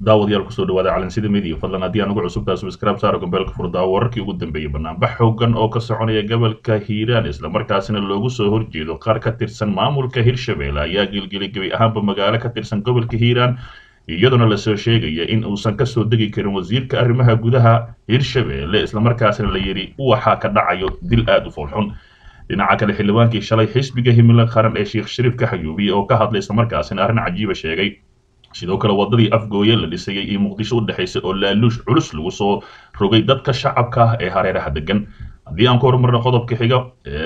daawadayaal kusoo dhawaada calansida media fadlan haddii aan ugu cusubtaa subscribe saaro gombeelka furdaawo wararkii ugu dambeeyey banaanbax xoogan oo ka soconaya gobolka hiiraan islamarkaasina loogu soo horjeedo qaar ka tirsan maamulka hirshabelle ayaa gelgelay gebi ahaanba magaalo ka tirsan gobolka hiiraan iyaduna lasoo sheegaya in uusan kasoo degi karin wasiirka arrimaha gudaha hirshabelle islamarkaasina la yidhi waxaa ka dhacayo dil aada u foolxun dhinaca kale xildhibaankii shalay xisbiga himilo qaran ee sheekh shariif ka xayuubiye oo ka hadlay islamarkaasina arrin cajiiba sheegay sidoo kale wadadii afgooye la dhisayay iyo muqdisho u dhexaysay oo laaluush culus lagu soo rogay dadka shacabka ah ee hareeraha degan haddii aan ku horumarno qodobka xiga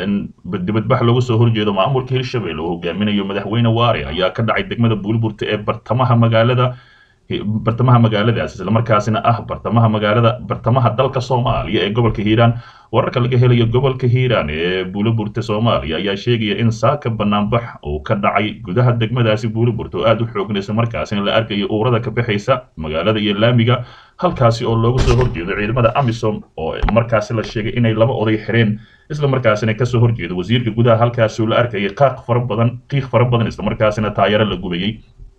dibadbax loogu soo horjeedo maamulka hirshabelle oo hogaaminayo madaxweyne waare ayaa ka dhacay degmada buulburta ee bartamaha magaalada bartamaha magaaladaas islamarkaasina ah bartamaha magaalada bartamaha dalka soomaaliya ee gobolka hiiraan wararka laga helayo gobolka hiiraan ee buuliburta soomaaliya ayaa sheegaya in saaka banaanbax uu ka dhacay gudaha degmadaasi buuliburta oo aada u xoogna islamarkaasina la arkayo uurada ka baxaysa magaalada iyo laamiga halkaasi oo loogu soo horjeedo ciidamada amisom oo markaasi la sheegay inay laba oday xireen islamarkaasina kasoo horjeedo wasiirka gudaha halkaasuu la arkayay qaaq fara badan qiiq fara badan islamarkaasina taayaro la gubayay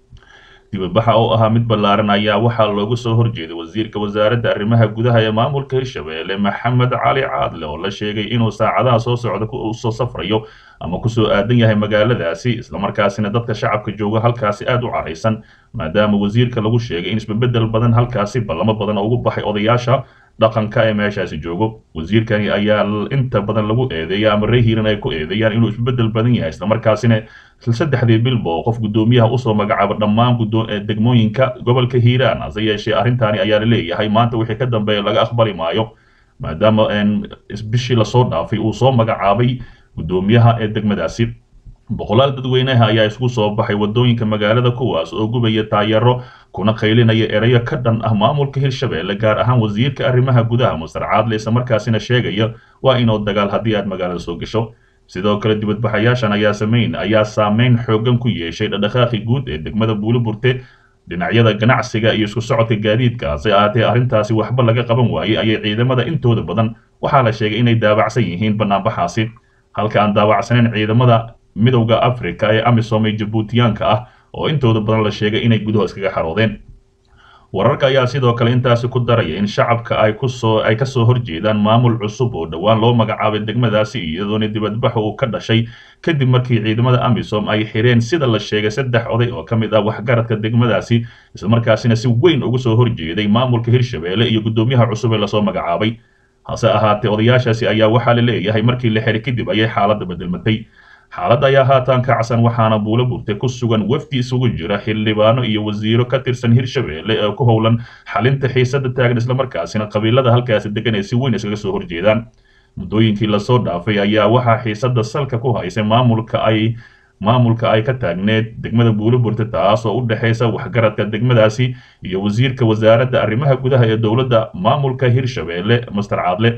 dibadbaxa oo ahaa mid ballaaran ayaa waxaa loogu soo horjeeday wasiirka wasaaradda arrimaha gudaha ee maamulka hirshabelle maxamed cali caadle oo la sheegay inuu saacadaha soo socda usoo safrayo ama kusoo aadan yahay magaaladaasi islamarkaasina dadka shacabka jooga halkaasi aada u caraysan maadaama wasiirka lagu sheegay in isbebedel badan halkaasi ballamo badan ugu baxay odayaasha dhaqanka ee meeshaasi joogo wasiirkani ayaa inta badan lagu eedeeya ama ree hiiran ay ku eedeeyaan inuu isbedel badan yahay islamarkaasina saddexdii bilba oo qof guddoomiyaha usoo magacaabo dhammaan degmooyinka gobolka hiiraan hase yeeshee arrintaani ayaa laleeyahay maanta wixii ka dambeeya laga aqbali maayo maadaama bishii lasoo dhaafay uu soo magacaabay guddoomiyaha ee degmadaasi boqolaal dadweynaha ayaa isugu soo baxay wadooyinka magaalada kuwaas oo gubaya taayaro kuna qaylinaya erayo ka dhan ah maamulka hirshabelle gaar ahaan wasiirka arrimaha gudaha masar caadle islamarkaasina sheegaya waa inuu dagaal haddii aad magaalada soo gasho sidoo kale dibadbaxayaashan ayaa samayn ayaa saameyn xoogan ku yeeshay dhadhaqaaqi guud ee degmada buuliburte dhinacyada ganacsiga iyo isku socodka gaadiidka hase ahaatee arrintaasi waxba laga qaban waayey ayay ciidamada intooda badan waxaa la sheegay inay daawacsan yihiin banaanbaxaasi halka aan daawacsanayn ciidamada midowda africa ee amisom ee jabuutiyaanka ah oo intooda badan la sheegay inay gudaha iskaga xaroodeen wararka ayaa sidoo kale intaasi ku daraya in shacabka ay kusoo ay kasoo horjeedaan maamul cusub oo dhowaan loo magacaabay degmadaasi iyadoona dibadbaxa uu ka dhashay kadib markii ciidamada amisom ay xireen sida la sheegay saddex oday oo ka mid ah waxgaradka degmadaasi islamarkaasina si weyn ugu soo horjeeday maamulka hirshabelle iyo guddoomiyaha cusub ee lasoo magacaabay hase ahaatee odayaashaasi ayaa waxaa la leeyahay markii la xiray kadib ayay xaaladda bedelmatay xaaladda ayaa haatan kacsan waxaana buulo burte ku sugan wafdi isugu jira xildhibaano iyo wasiiro ka tirsan hirshabelle ee ku howlan xalinta xiisada taagan islamarkaasina qabiilada halkaasi degan ay si weyn iskaga soo horjeedaan muddooyinkii lasoo dhaafay ayaa waxaa xiisada salka ku haysay maamulka ay maamulka ay ka taagneed degmada buuliburte taas oo u dhexaysa waxgaradka degmadaasi iyo wasiirka wasaaradda arrimaha gudaha ee dowladda maamulka hirshabelle master caadle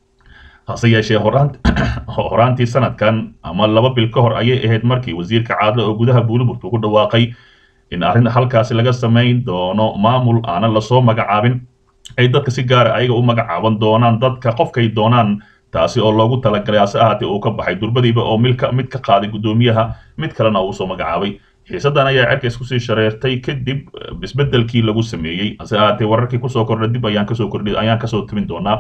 hase yeeshee horaantii sanadkan ama laba bil ka hor ayay ahayd markii wasiirka caadle oo gudaha buuliburtu ku dhawaaqay in arrin halkaasi laga samayn doono maamul aanan lasoo magacaabin ay dadka si gaara ayaga u magacaaban doonaan dadka qofkay doonaan taasi oo loogu talagalay hase ahaatee uu ka baxay durbadiiba oo milka mid ka qaaday guddoomiyaha mid kalena uu soo magacaabay xiisadan ayaa cerka iskusii shareertay kadib isbedelkii lagu sameeyey hase ahaatee wararkii kusoo kordha dib ayaan kasoo kordhi ayaan kasoo timin doonaa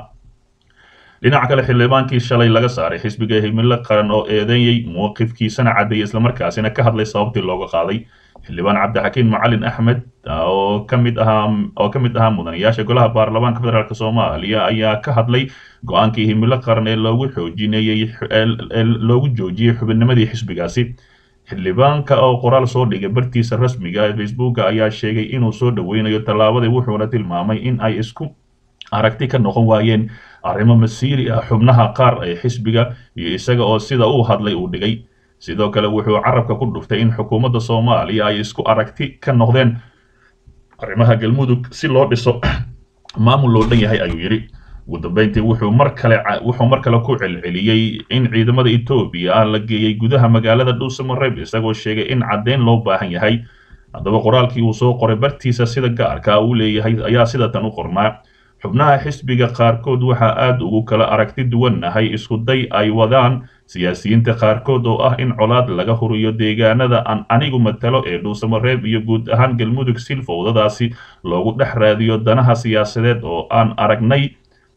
dhinaca kale xildhibaankii shalay laga saaray xisbiga himilo qaran oo eedeeyey mowqifkiisana caddeeyay islamarkaasina ka hadlay sababtii looga qaaday xildhibaan cabdixakiin macalin axmed oo ka mid ahaa oo ka mid ahaa mudanayaasha golaha baarlamaanka federaalk soomaaliya ayaa ka hadlay go-aankii himilo qaran ee loogu xoojinayey ee loogu joojiyey xubinnimadii xisbigaasi xildhibaanka oo qoraal soo dhigay bartiisa rasmiga ee facebooka ayaa sheegay inuu soo dhoweynayo tallaabadii wuxuuna tilmaamay in ay isku aragti ka noqon waayeen arrimo masiiri ah xubnaha qaar ee xisbiga iyo isaga oo sida uu hadlay uu dhigay sidoo kale wuxuu carabka ku dhuftay in xukuumadda soomaaliya ay isku aragti ka noqdeen arrimaha galmudug si loo dhiso maamul loo dhan yahay ayuu yidhi ugu dambeyntii wuxuu mar kale wuxuu mar kale ku celceliyey in ciidamada etoobiya ah la geeyey gudaha magaalada dhuusamareeb isagoo sheegay in caddeyn loo baahan yahay haddaba qoraalkii uu soo qoray bartiisa sida gaarka uu leeyahay ayaa sidatan u qornaa xubnaha xisbiga qaarkood waxaa aada ugu kala aragti duwannahay isku day ay wadaan siyaasiyiinta qaarkood oo ah in colaad laga huriyo deegaanada aan anigu matalo ee dhuusamareeb iyo guud ahaan galmudug sil fowdadaasi loogu dhex raadiyo danaha siyaasadeed oo aan aragnay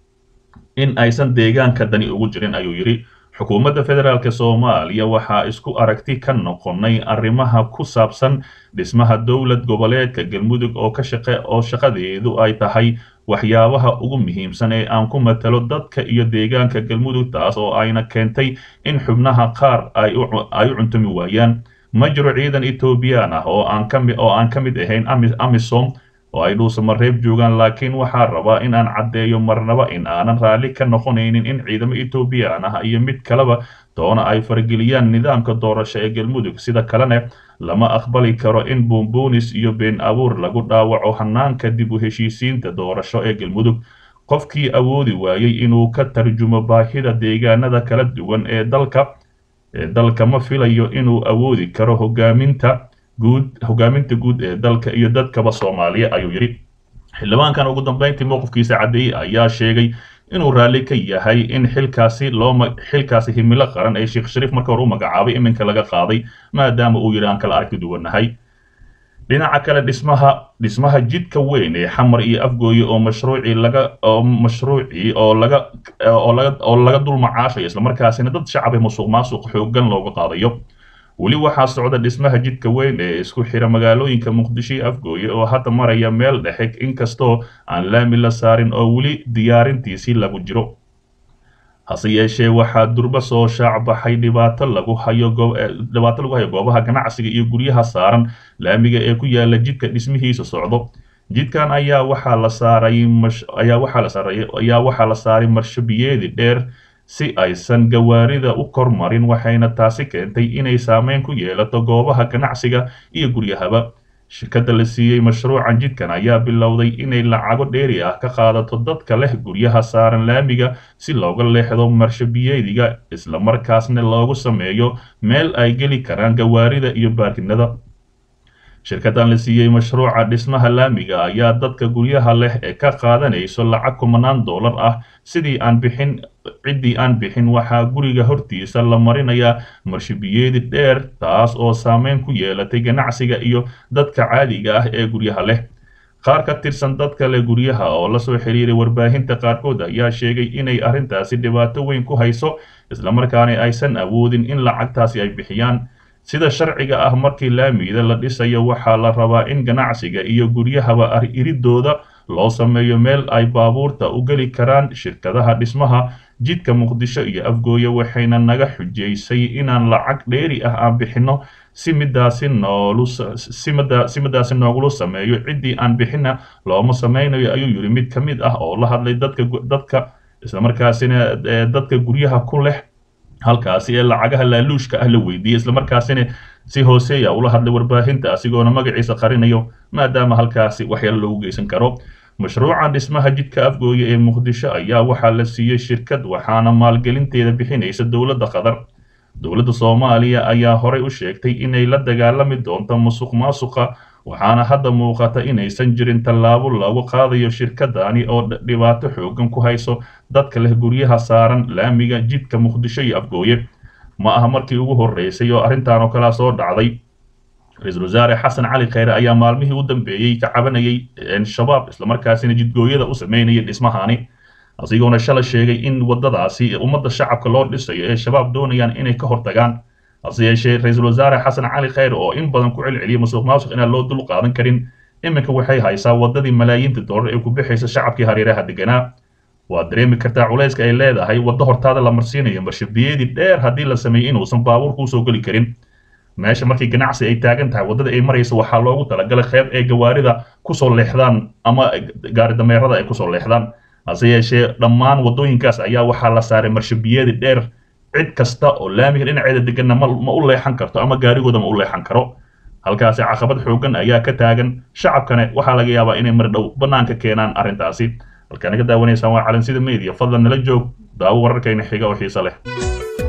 in aysan deegaanka dani ugu jirin ayuu yidhi xukuumadda federaalk soomaaliya waxaa isku aragti ka noqonay arrimaha ku saabsan dhismaha dowlad goboleedka galmudug oo ka shaqe oo shaqadeedu ay tahay waxyaabaha ugu muhiimsan ee aan ku matalo dadka iyo deegaanka galmudug taas oo ayna keentay in xubnaha qaar ay u cuntumi waayaan ma jiro ciidan etoobiyaan ah oo aan kami oo aan ka mid ahayn amisom oo ay dhuusamareeb joogaan laakiin waxaa rabaa in aan caddeeyo marnaba in aanan raalli ka noqonaynin in ciidamo etoobiyaan ah iyo mid kaleba doona ay farageliyaan nidaamka doorasho ee galmudug sida kalena lama aqbali karo in buunbuunis iyo been abuur lagu dhaawaco hanaanka dib u heshiisiinta doorasho ee galmudug qofkii awoodi waayey inuu ka tarjumo baahida deegaanada kala duwan ee dalka ee dalka ma filayo inuu awoodi karo hogaaminta guud hogaaminta guud ee dalka iyo dadkaba soomaaliya ayuu yidhi xildhibaankan ugu dambeyntii mowqifkiisa caddeeyey ayaa sheegay inuu raalli ka yahay in xilkaasi loo xilkaasi himilo qaran ee sheekh shariif marka hore u magacaabay iminka laga qaaday maadaama uu yidhi aan kala arki duwannahay dhinaca kale dhismaha dhismaha jidka weyn ee xamar iyo afgooye oo mashruucii laga oo mashruucii oo laga oo laga oo laga dul macaashayo islamarkaasina dad shacab ee musuq maasuq xooggan looga qaadayo weli waxaa socda dhismaha jidka weyn ee isku xira magaalooyinka muqdisho iyo afgooye oo hadda maraya meel dhexe inkastoo aan laami la saarin oo weli diyaarintiisii lagu jiro hase yeeshee waxaa durba soo shaacbaxay dhibaato lagu hayo dhibaato lagu hayo goobaha ganacsiga iyo guryaha saaran laamiga ee ku yaala jidka dhismihiisa socdo jidkan ayaa waxaa la saaray ayaa waxaa la saaray ayaa waxaa la saaray marshabiyeedi dheer si aysan gawaarida u kormarin waxayna taasi keentay inay saameyn ku yeelato goobaha ganacsiga iyo guryahaba shirkadda la siiyey mashruucan jidkan ayaa bilowday inay lacago dheeri ah ka qaadato dadka leh guryaha saaran laamiga si looga leexdo marshabiyeediga islamarkaasna loogu sameeyo meel ay geli karaan gawaarida iyo baarkinada shirkaddan la siiyey mashruuca dhismaha laamiga ayaa dadka guryaha leh ee ka qaadanayso lacag kumanaan dollar ah sidii aan bixin ciddii aan bixin waxaa guriga hortiisa la marinayaa marshabiyeedi dheer taas oo saameyn ku yeelatay ganacsiga iyo dadka caadiga ah ee guryaha leh qaar ka tirsan dadka leh guryaha oo la soo xiriiray warbaahinta qaarkood ayaa sheegay inay arrintaasi dhibaato weyn ku hayso islamarkaana aysan awoodin in lacagtaasi ay bixiyaan sida sharciga ah markii laamiyada la dhisayo waxaa la rabaa in ganacsiga iyo guryahaba iridooda loo sameeyo meel ay baabuurta u geli karaan shirkadaha dhismaha jidka muqdisho iyo afgooye waxayna naga xujaysay inaan lacag dheeri ah aan bixinno si midaasi noolu si midaasi noogula sameeyo ciddii aan bixina looma sameynayo ayuu yidhi mid ka mid ah oo la hadlay dadka dadka islamarkaasina dadka guryaha ku leh halkaasi ee lacagaha laaluushka ah la weydiiyey islamarkaasina si hooseeya ula hadlay warbaahinta asigoona magaciisa qarinayo maadaama halkaasi waxyaalo loogu geysan karo mashruucan dhismaha jidka afgooye ee muqdisho ayaa waxaa la siiyey shirkad waxaana maalgelinteeda bixinaysa dowladda qatar dowladda soomaaliya ayaa horey u sheegtay inay la dagaalami doonto musuq maasuqa waxaana hadda muuqata inaysan jirin tallaabo lagu qaadayo shirkadani oo dhibaato xoogan ku hayso dadka leh guryaha saaran laamiga jidka muqdisho iyo afgooye ma aha markii ugu horreysay oo arrintan oo kalea soo dhacday ra-iisul wasaare xasan cali kheyre ayaa maalmihii u dambeeyey ka cabanayay shabaab islamarkaasina jidgooyada u sameynaya dhismahani asigoona shala sheegay in waddadaasi ummadda shacabka loo dhisayo ee shabaab doonayaan inay ka hortagaan hase yeeshee ra-iisul wasaare xasan cali kheyre oo in badan ku celceliyay musuq maasuq inaan loo dul qaadan karin iminka waxay haysaa waddadii malaayiinta dollar ee ku bixaysa shacabkii hareeraha deganaa waad dareemi kartaa culayska ay leedahay waddo hortaada la marsiinayo marshabiyadii dheer haddii la sameeyey inuusan baabuurka usoo geli karin meesha markii ganacsi ay taagan tahay waddada ay marayso waxaa loogu talagalay qeyb ay gawaarida kusoo leexdaan ama gaari dameerada ay kusoo leexdaan hase yeeshee dhammaan waddooyinkaas ayaa waxaa la saaray marshabiyadi dheer cid kasta oo laamiga dhinaceeda deganna ma ma u leexan karto ama gaarigooda ma u leexan karo halkaasi caqabad xoogan ayaa ka taagan shacabkana waxaa laga yaabaa inay mar dhow bannaanka keenaan arrintaasi halkaan naga daawanaysaan waa calansida media fadlan nala joog daawo wararkayna xiga oo xiise leh